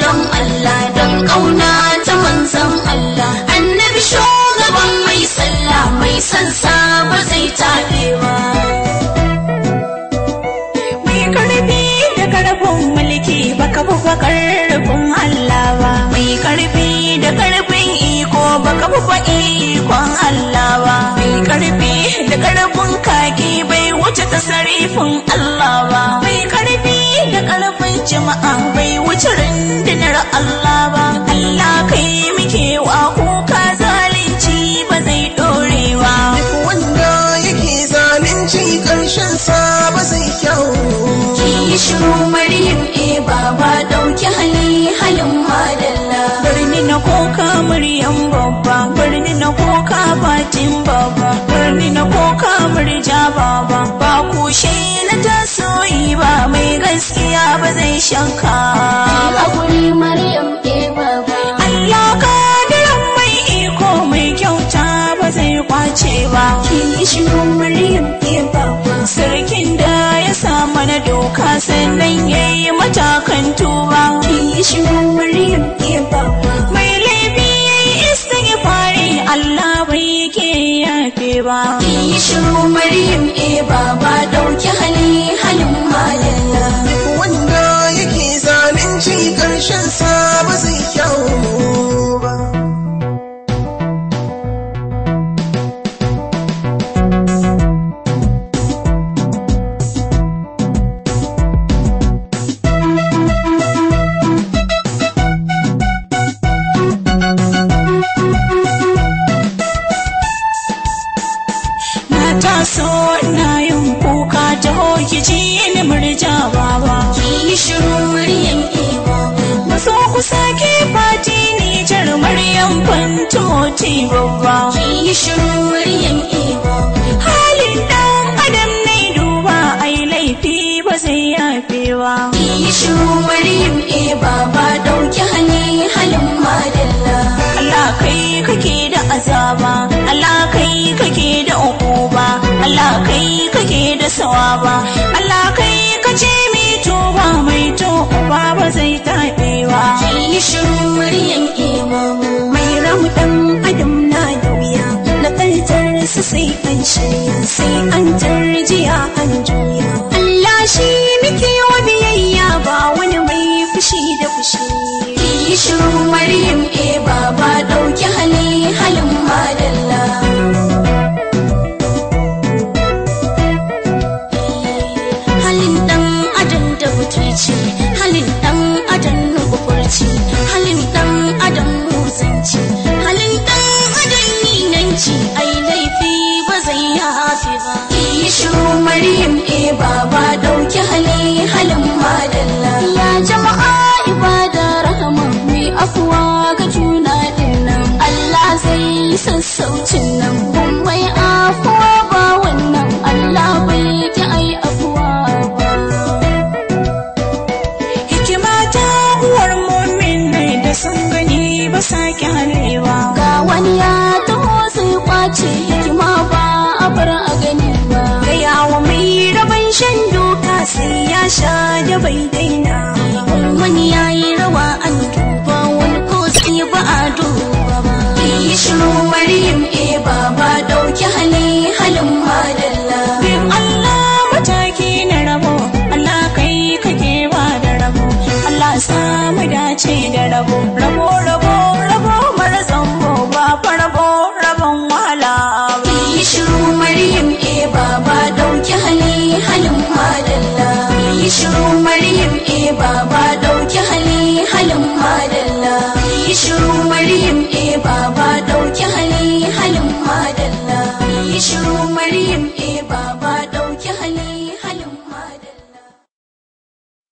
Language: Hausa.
don Allah don ƙauna ta manzon Allah annabi shugaban mai sallah mai son sa ba zai taɓe ba mai karfi da karfin mulki baka bufa karfin Allah ba mai karfi da karfin iko baka bufa ikon Allah ba mai karfi da karfin kaki bai wuce tasarifin Allah ba mai karfi da karfin jama'a bai wuce rundunar Allah ba Allah kai muke wa kuka zalunci ba zai dore ba wanda yake zalunci ƙarshen sa ba zai kyau ki yi shiru maryam e baba ɗauki hali halin madalla birni na koka muryan babba birni na koka batin babba birni na koka murja baba ba kushe na tasoyi ba mai gaskiya ba zai shanka haƙuri maryam e baba Allah kadiran mai iko mai kyauta ba zai kwace ba ki yi shiru maryam e baba sarkin da ya sa mana doka sannan ya yi matakan tuba ki yi shiru maryam e baba mai laifi ya yi istighfari Allah bai ke yafe ba ki yi shiru maryam e baba ɗauki hali halin madalla wanda yake zalunci ƙarshen sa ba zai kyau ba na taso na yin kuka ta hoki ji ni murja baba ki yi shiru maryam e baba maso ku sake fati ni jar maryam fantumoti babba ki yi shiru maryam e baba halin dan adam ne duba ai laifi ba zai yafe ba ki yi shiru maryam e baba ɗauki hali halin madalla Allah kai kake da azaba Allah kai kake da ukuba Allah kai kake da sawaba Allah kai kace mai tuba mai tuba ba zai taɓe ba ki yi shiru maryam e baba mai ramu dan adam na da wuya na kaltar su sai an shirya sai an tarjiya an juya Allah shi muke wa biyayya ba wani mai fushi da fushi ki yi shiru maryam e baba ɗauki hali halin madalla halin ɗan adam da butulci halin ɗan adam nufurci halin ɗan adam musanci halin ɗan adam ninanci ai laifi ba zai yafe ba ki yi shiru maryam e baba ɗauki hali halin madalla ya jama'a ibada rahama mai afuwa ga juna dinnan Allah zai yi sassaucin nan kun mai afuwa ba wannan Allah bai ki ai afuwa ba hikima ta uwar mumin ne da sun gani ba sa kyalewa ga wani ya taho sai kwace hikima ba a bar a gani ba gaya wa mai rabon shan doka sai ya sha da bai daina wani ya yi rawa an duba wani ko sai ba a duba ba yi shiru maryam e baba dauki hali halin madalla bin Allah mataki na rabo Allah kai kake ba da rabo Allah samu dace da rabo rabo rabo rabo mara zambo ba fa rabo rabon wahala ba yi shiru maryam e baba dauki hali halin madalla yi shiru maryam